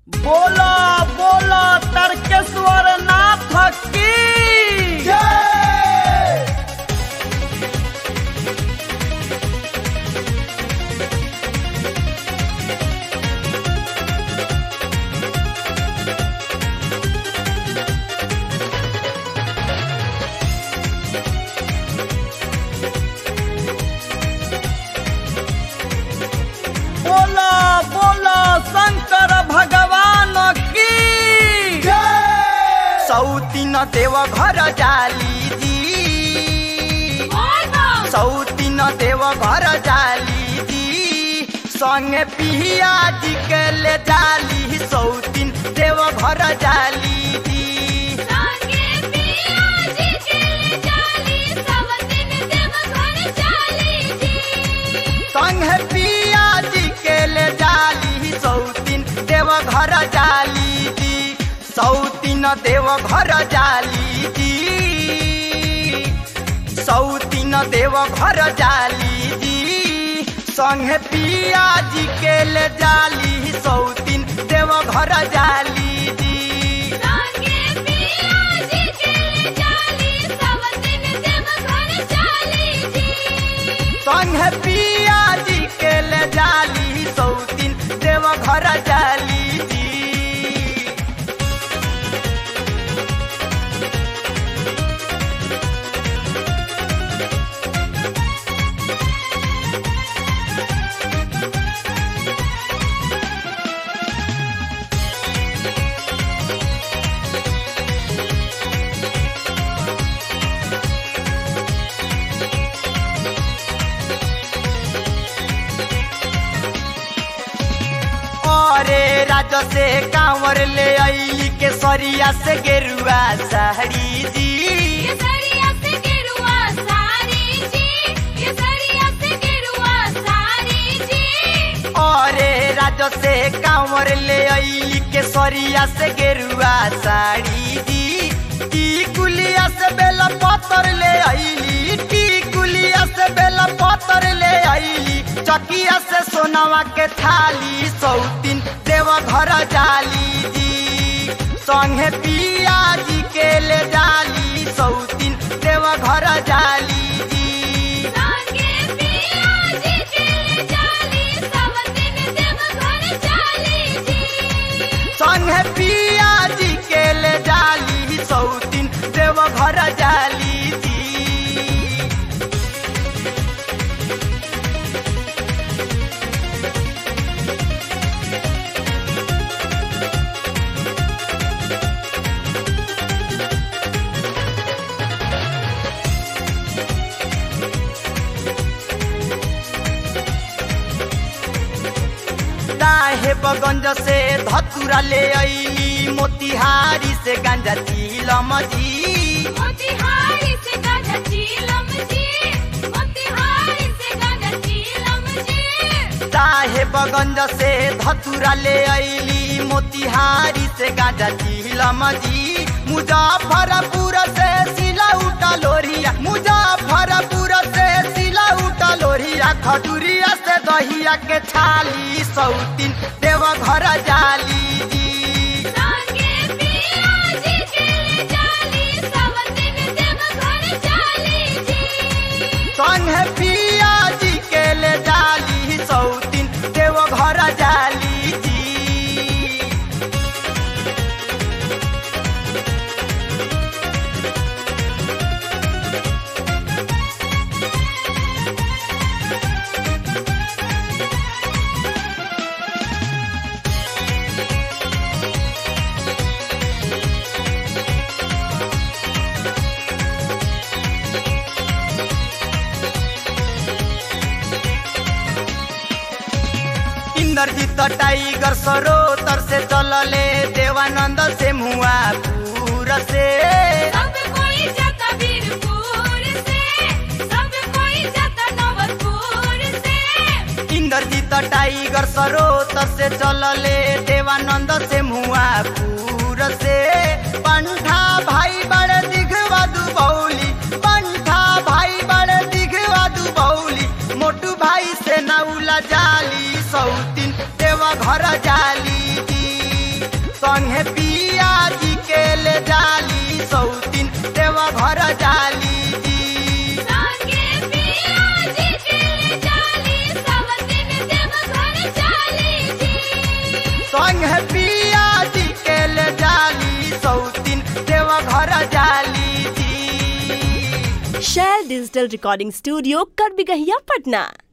बोला बोला तर्केश्वर नाथ की बोला बोला शंकर भगवान की सौतीन देव घर जाली जी सौतीन देव घर जाली जी संगे पिया जी के ले जाली सौतीन देव घर जाली जी संगे पिया जी के ले जाली सौतीन देव घर जाली जी सौतीन देव घर जाली जी सौतीन देव घर जाली जी संगे पिया जी के ले जाली सौतीन देव घर जाली जी संगे पिया जी के ले जाली सौतीन देव घर जाली जी अरे राज से कांवर ले आई के सरिया से गेरुआ साड़ी जी अरे राज से कांवर ले आई के सरिया से गेरुआ साड़ी जी टी कुलिया से बेला पत्थर ले आईली टी कुलिया से बेला पत्थर ले आईली चकिया से सोनावा के थाली सौतीन देव घर जाली जी संगे पिया जी के ले जाली सौतीन देव घर जाली जी संगे पिया जी के ले जाली सौतीन देव घर जाली जी साहेबगंज से धतुरा ले अली मोतिहारी से गांजा चीलम जी साहेबगंज से धतुरा ले अली मोतिहारी से गांजा चीलम जी मुजफ्फरपुर से सिला उठा लोरिया मुजफ्फरपुर से सिला उठा लोरिया खटुरिया से दहिया के छाली सौतीन देव घर जाली जी संगे पिया जी के ले जाली सौतीन देव घर जाली जी इंद्रजीत टाइगर सरोतर से चलले देवानंद से मुआ पूर से इंद्रजीत टाइगर सरोतर से चलले देवानंद से मुआ पूर से पंठा भाई बड़े दिखवा दुबौली पंठा भाई बड़े दिखवा दुबौली मोटू भाई से नौला जाली सौतीन देवा घर जाली जी संगे पिया जी के ले जाली सौतीन देवा घर जाली जी संगे पिया जी के ले जाली सब दिन देव घर चाली जी संगे पिया जी के ले जाली सौतीन देवा घर जाली जी शेयर डिजिटल रिकॉर्डिंग स्टूडियो कर बिगहिया पटना